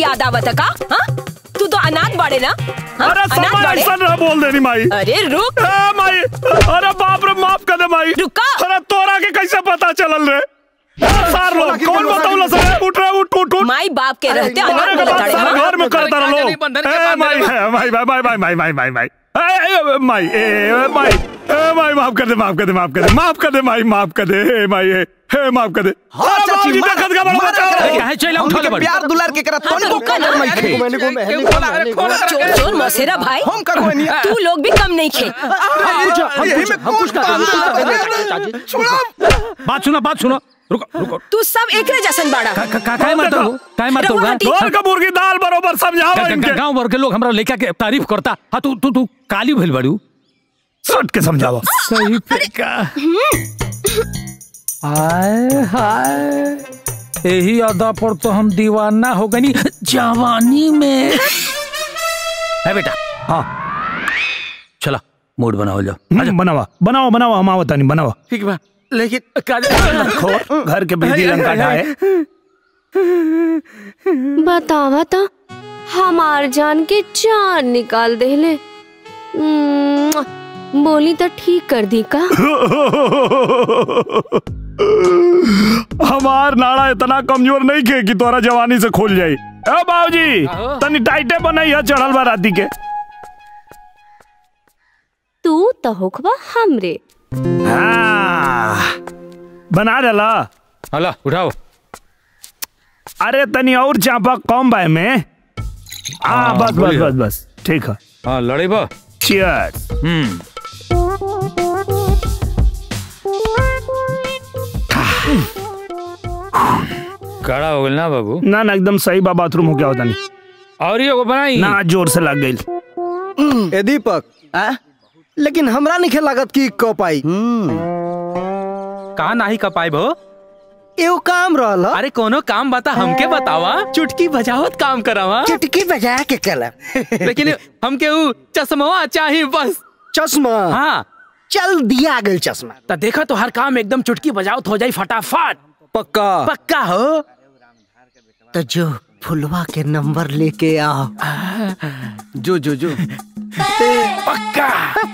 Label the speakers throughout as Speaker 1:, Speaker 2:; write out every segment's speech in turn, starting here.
Speaker 1: याद आवत का हाँ? तू तो अनाथ बाड़े ना हाँ?
Speaker 2: अरे
Speaker 1: अनाथ
Speaker 2: समय
Speaker 1: बाड़े
Speaker 2: ऐसा ना बोल देनी माई
Speaker 1: अरे रुक
Speaker 2: ए माई अरे बाप रे माफ कर दे माई
Speaker 1: रुका।
Speaker 2: अरे तोरा के कैसे पता चलल रे सार लोग कौन बताऊला सर उठ रे उठ उठ उठ
Speaker 1: माई बाप के रहते
Speaker 2: मारे
Speaker 1: अनाथ
Speaker 2: के
Speaker 1: बोले
Speaker 2: बाद
Speaker 1: ताड़े
Speaker 2: सारा
Speaker 1: हाँ?
Speaker 2: घर में करता रहो
Speaker 3: बंधन के बंधन के
Speaker 2: ए
Speaker 3: बांध
Speaker 2: माई
Speaker 3: दे।
Speaker 2: है, माई माई माई माई माई माई माई ए, ए, माई ए ए, माई ए माई माफ कर दे माफ कर दे माफ कर दे माफ कर दे माई माफ कर दे ए माई ए हे माफ कर दे
Speaker 4: हाँ,
Speaker 2: अरे
Speaker 4: चाची,
Speaker 2: बाबूजी
Speaker 4: मार,
Speaker 2: देखत का बड़ा
Speaker 4: मार
Speaker 2: बचाओ
Speaker 4: एकरा के।
Speaker 3: है चला
Speaker 4: हमनी
Speaker 3: उठा ले
Speaker 4: के
Speaker 3: बड़ी
Speaker 4: प्यार दुलार के करत
Speaker 1: हाँ,
Speaker 4: तोनी
Speaker 1: तो
Speaker 4: को
Speaker 1: रुका ना।
Speaker 4: नहीं खे
Speaker 3: क्यों खोला अरे खोला
Speaker 1: चोर चोर मौसेरा भाई
Speaker 4: हम का कोई नहीं
Speaker 1: तू लोग भी कम नहीं खे
Speaker 4: यही में कुछ
Speaker 3: बात सुनो बात सुनो रुको रुको
Speaker 1: तू सब एकरे जैसन बाड़ा
Speaker 3: का का काय मारता हो काय मारता हो
Speaker 1: रहुआ हटी।
Speaker 2: तोर का मुर्गी दाल बरोबर समझाओ इनके
Speaker 3: गांव भर के लोग हमरा लड़का के तारीफ करता हाँ तू तू तू काली भइल बाड़ू
Speaker 2: सट के समझाओ
Speaker 3: सही पे का हाय हाय यही अदा पर तो हम दीवाना हो गनी जवानी में है बेटा हाँ चला मूड बनाओ जाओ
Speaker 2: हम्म, बनावा बनाओ बनाओ हम आवत नहीं बनावा
Speaker 3: ठीक बा लेकिन
Speaker 2: खो घर के बिजली रंग का ढाए
Speaker 5: बतावा तो हमार जान के जान निकाल देले उम्म, बोली तो ठीक कर दी का
Speaker 2: हमार नाड़ा इतना कमजोर नहीं खे कि तोरा जवानी से खोल जाई ए बाबूजी तनी टाइटे बनाई है चढ़ल बा राती के
Speaker 5: तू तो होखबा हमरे
Speaker 2: हाँ, बना डाला
Speaker 3: हला उठाओ
Speaker 2: अरे तनी और चापा कम बा में हाँ
Speaker 3: हाँ,
Speaker 2: बस बस
Speaker 3: बोलिए।
Speaker 2: बस बस ठीक है
Speaker 3: हाँ लड़े बा
Speaker 2: चियर्स
Speaker 3: हम्म कड़ा हो गइल ना बाबू
Speaker 2: ना ना एकदम सही बा बाथरूम हो गया होता नहीं
Speaker 3: और ये को बनाई
Speaker 2: ना जोर से लग गई
Speaker 4: ए दीपक आ? लेकिन हमरा नहीं लागत कि क पाई
Speaker 6: कहा नाही का पाइब हो
Speaker 4: एगो काम रहल ह।
Speaker 6: अरे कोनो काम बता हमके बतावा चुटकी बजावत काम करावा
Speaker 4: चुटकी बजा के कलम
Speaker 6: लेकिन हमके ऊ चश्मवा चाहिए बस
Speaker 4: चश्मा
Speaker 6: हाँ
Speaker 4: चल दिया गल चश्मा
Speaker 6: तो देखा तो हर काम एकदम चुटकी बजावत हो जाई फटाफट
Speaker 4: पक्का
Speaker 6: पक्का हो
Speaker 4: तो जो फुलवा के नंबर लेके आओ जो जो जो
Speaker 6: पक्का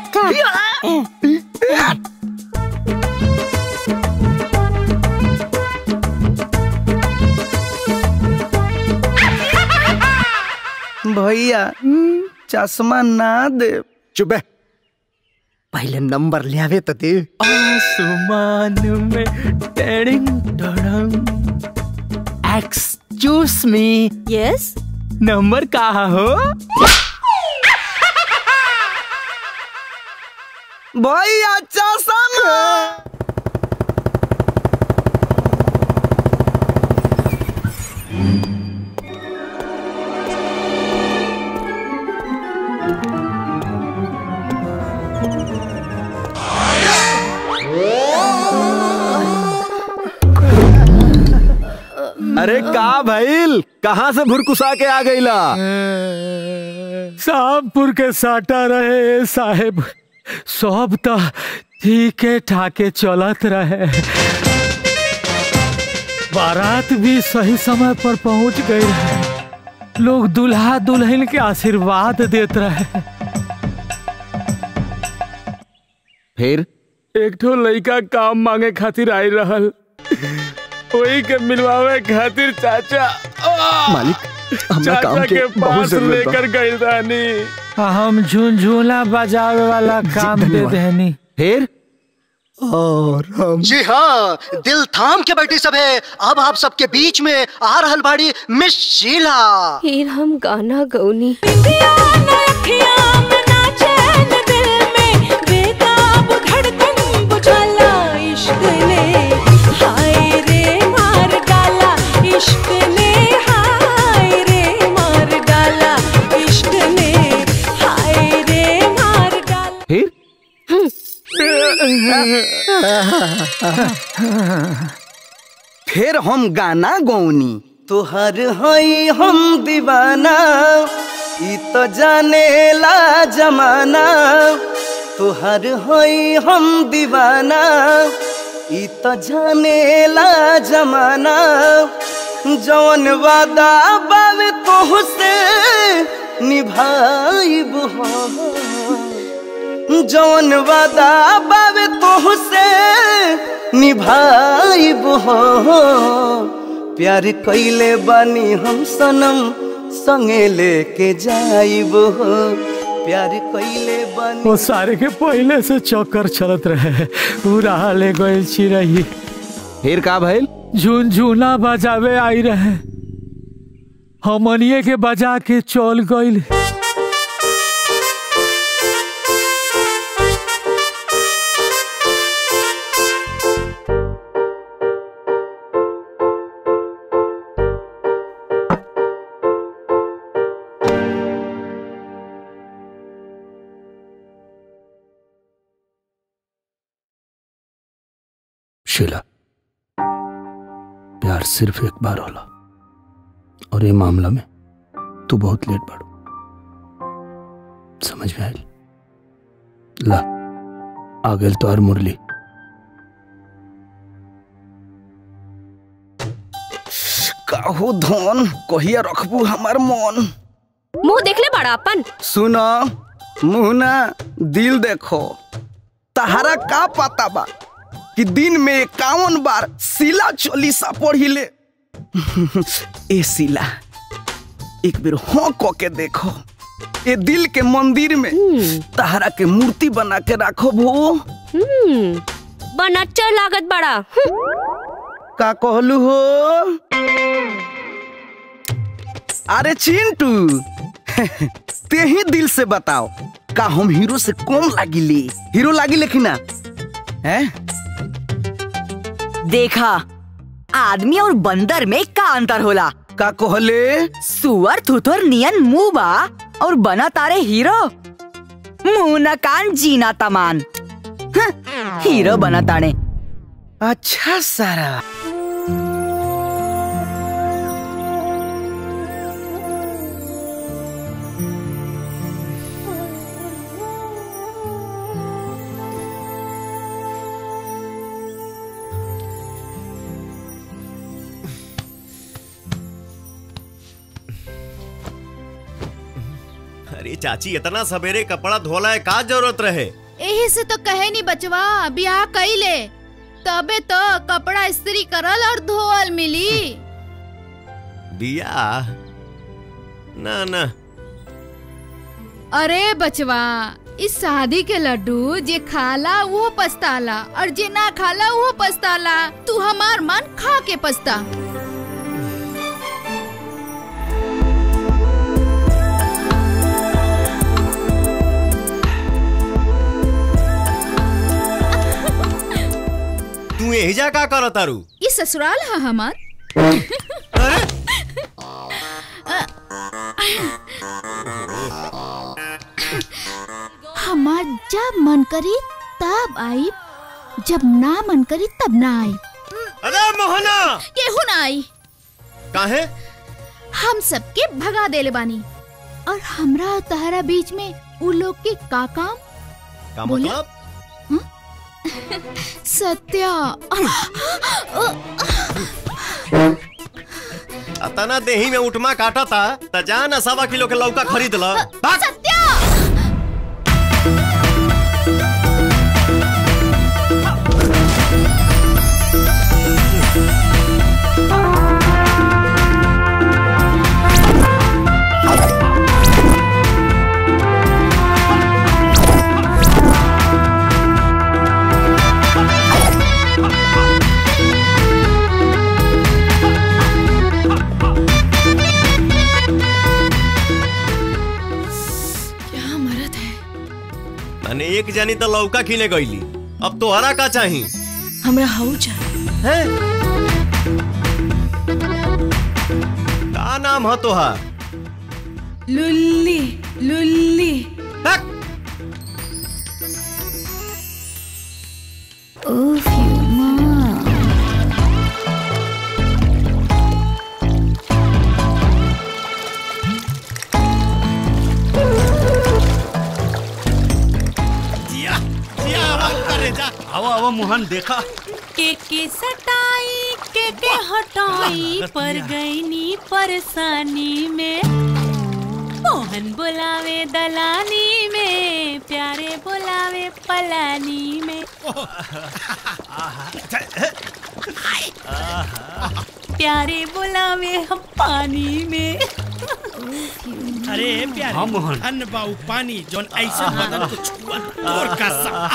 Speaker 4: भैया चश्मा ना दे चुपे पहले नंबर ले आवे तो दे
Speaker 6: आसमान में टेडिंग टड़ंग एक्सक्यूज मी
Speaker 5: यस
Speaker 6: नंबर कहा हो
Speaker 4: भैया चश्मा अरे का भइल कहाँ से भुरकुसा के आ गईला
Speaker 3: साहबपुर के साटा रहे साहेब सब तो ठीके ठाके चलत रहे बारात भी सही समय पर पहुंच गई रहे लोग दुल्हा दुल्हन के आशीर्वाद देत रहे
Speaker 4: फिर
Speaker 6: एक ठो लड़का काम मांगे खातिर आई रहल वही के मिलवावे खातिर चाचा
Speaker 4: मालिक हमरा काम
Speaker 6: चाचा
Speaker 4: के
Speaker 6: के
Speaker 4: बहुत
Speaker 6: पास
Speaker 4: जरूरत बा
Speaker 6: लेकर गई रानी
Speaker 3: हम झुनझुना बजावे वाला काम दे
Speaker 4: धन्यवाद।
Speaker 3: देनी
Speaker 4: फिर और हम
Speaker 7: जी हाँ दिल थाम के बैठी सब है अब आप सबके बीच में आ रहल बाड़ी मिस शीला
Speaker 5: फिर हम गाना गौनी
Speaker 4: फिर फिर हम गाना गौनी तोहर हई हम दीवाना ई तो जाने ला जमाना तोहर हई हम दीवाना ई तो जाने ला जमाना जौन वादा बावे तोहसे निभाइब हो जौन वादा बावे तोहसे निभाइब हो प्यार कैले बानी हम सनम संगे लेके जाइब हो प्यार कैले बानी
Speaker 3: वो सारे के पहले से चक्कर चलत रहे पूरा ले गइल चिरई
Speaker 8: फिर का भइल
Speaker 3: झुनझुना बजावे आई रहे हमनिए के बजा के चल गइल
Speaker 8: शीला प्यार सिर्फ एक बार होला और ये मामला में तू बहुत लेट बाड़ू समझ में आयल ला आ गेल तो और मुरली
Speaker 4: काहू धन कहिया रखबू हमार मन
Speaker 5: मुंह देखले बड़ा अपन
Speaker 4: सुनो मुहना दिल देखो तहारा का पता बा कि दिन में इक्यावन बार सिला चोलीसा पढ़िले ए सिला एक बेर हाँ क के देखो ए दिल के मंदिर में तहारा के मूर्ति बना के राखो भो
Speaker 5: हम्म बनच्चर लागत बड़ा हम्म,
Speaker 4: का कहलू हो अरे चिंटू ते ही दिल से बताओ का हम हीरो से कम लागिले हीरो लागिले कि ना हैं
Speaker 9: देखा आदमी और बंदर में का अंतर होला
Speaker 4: का कहले
Speaker 9: सुअर थुथुर नियन मुंह बा और बना तारे हीरो मुंह न कान जीना तमान हं, हीरो बना ताने
Speaker 4: अच्छा सारा
Speaker 10: अरे चाची इतना सवेरे कपड़ा धोला है का जरूरत रहे
Speaker 11: एही से तो कहे नहीं बचवा ब्याह कइले तबे तो कपड़ा इस्त्री करल और धोअल मिली
Speaker 10: बिया ना ना
Speaker 11: अरे बचवा इस शादी के लड्डू जे खाला वो पछताला और जे ना खाला वो पछताला तू हमार मन खा के पछता
Speaker 10: तू यही जा का कर तारू
Speaker 11: ये ससुराल है हमार हमार जब मन करी तब आई जब ना मन करी तब ना आई
Speaker 10: अरे मोहना
Speaker 11: केहू ना आई
Speaker 10: काहे
Speaker 11: हम सबके भगा देले बानी और हमरा और तहरा बीच में उ लोग के का काम
Speaker 10: का
Speaker 11: बोला?
Speaker 10: मतलब
Speaker 11: सत्या
Speaker 10: अतना देही में उठमा काटा था त जा ना सवा किलो के लौका खरीद ल
Speaker 11: सत्या क्या मरद है
Speaker 10: मैंने एक जानी तो लौका किने गईली अब तोहरा का चाही
Speaker 1: हमरा हाउ जा
Speaker 10: है का नाम है तोहार
Speaker 11: लुल्ली लुल्ली
Speaker 10: हक!
Speaker 11: ओफ यू माँ
Speaker 10: जिया जिया आराम करे जा
Speaker 12: आवा आवा मोहन देखा
Speaker 1: के के सटाई के
Speaker 12: के हटाई पर गईनी परेशानी में मोहन बुलावे दलानी में प्यारे बुलावे पलानी में प्यारे बुलावे हम पानी में
Speaker 13: अरे प्यारे
Speaker 8: हाँ, मोहन।
Speaker 13: धन बाऊ पानी जोन ऐसा बदन को छुआ और का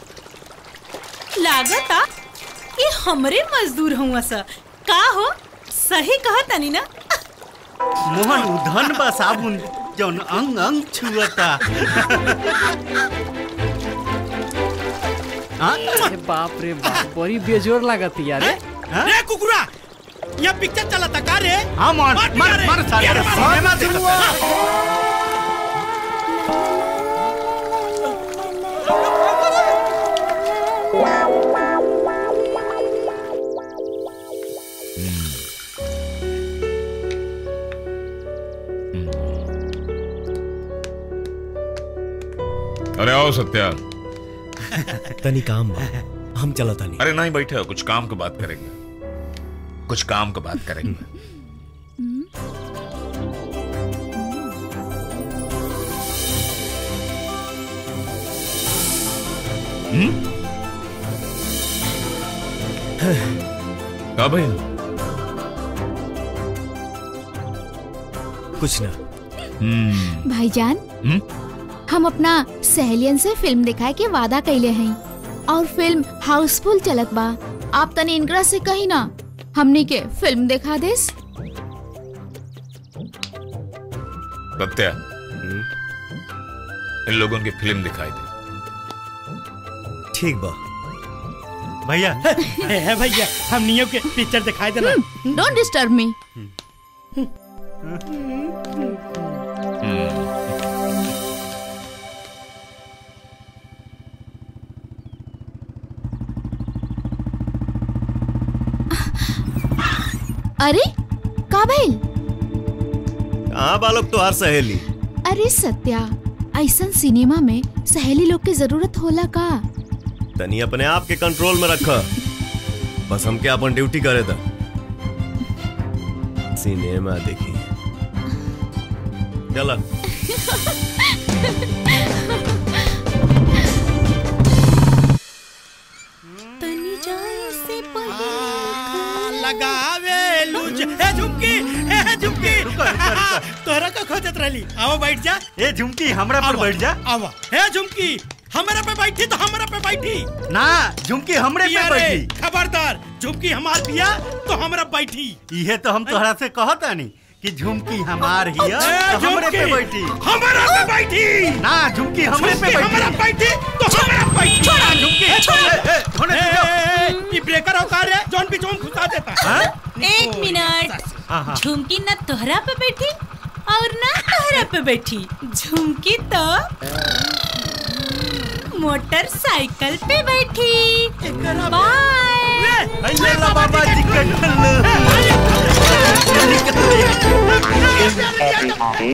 Speaker 12: लागता ये हमरे मजदूर हुआ सा का हो सही कहा तनी ना
Speaker 8: मोहन उ धन बा साबुन जौन अंग अंग छुअता
Speaker 14: अरे बाप रे बाप बड़ी बेजोर लागत यार
Speaker 13: रे कुकुरा यहाँ पिक्चर चला था का रे
Speaker 8: हाँ मोहन
Speaker 13: मार
Speaker 8: मार
Speaker 13: रे।
Speaker 8: मार साले
Speaker 13: यार, मार।
Speaker 8: सिनेमा देखता
Speaker 15: अरे आओ सत्या
Speaker 10: तनी काम बा हम चला तनी
Speaker 15: अरे नहीं बैठे हो कुछ काम की बात करेंगे कुछ काम की बात करेंगे हम्म? का भाई
Speaker 10: कुछ ना
Speaker 15: हम्म
Speaker 11: भाईजान
Speaker 15: हम्म?
Speaker 11: हम अपना सहेलियन से फिल्म दिखाए के वादा कैले हैं और फिल्म हाउसफुल चलत बा आप तनी इनकरा से कही ना हमनी के फिल्म दिखा देस
Speaker 15: सत्या इन लोगों की फिल्म दिखाई दे
Speaker 10: ठीक बा
Speaker 13: भैया है भैया हम नियो के पिक्चर दिखाई देना
Speaker 11: डोंट डिस्टर्ब मी अरे का भइल
Speaker 10: कहाँ बालक तो हर सहेली
Speaker 11: अरे सत्या ऐसन सिनेमा में सहेली लोग के जरूरत होला का
Speaker 10: तनी अपने आप के कंट्रोल में रखा बस हमके अपन ड्यूटी करे था सिनेमा देखी चला
Speaker 12: तनी जाए से
Speaker 13: लगावे लूज ए झुमकी ए झुमकी तोरा का खोजत रहली आओ बैठ जा
Speaker 8: ए झुमकी हमरा पर बैठ जा
Speaker 13: आवा ए झुमकी हमरा पे बैठी तो हमरा पे बैठी
Speaker 8: ना झुमकी हमरे पे
Speaker 13: ये रे,
Speaker 8: बैठी
Speaker 13: खबरदार झुमकी हमार बिया तो हमरा बैठी
Speaker 8: इहे तो हम तोहरा से कहतानी कि झुमकी हमार हिया
Speaker 13: ए,
Speaker 8: तो हमरे पे
Speaker 13: झुमकी,
Speaker 8: बैठी
Speaker 13: हमरा पे बैठी
Speaker 8: ना झुमकी हमरे पे
Speaker 13: झुमकी हमरा
Speaker 8: बैठी
Speaker 13: बैठी तो हमरा बैठी
Speaker 8: छोड़ा झुमकी,
Speaker 13: ए,
Speaker 8: छोड़,
Speaker 13: ए,
Speaker 8: ए, होने
Speaker 13: ए,
Speaker 8: दो।
Speaker 13: ए, ए, ये ब्रेकर औकार है जौन भी जोन घुसा देता है
Speaker 12: एक मिनट
Speaker 8: हाँ, हाँ।
Speaker 12: झुमकी न तोहरा पे बैठी और ना तोहरा पे बैठी झुमकी तो मोटरसाइकिल पे बैठी बाय
Speaker 8: ये ला बाबा जी का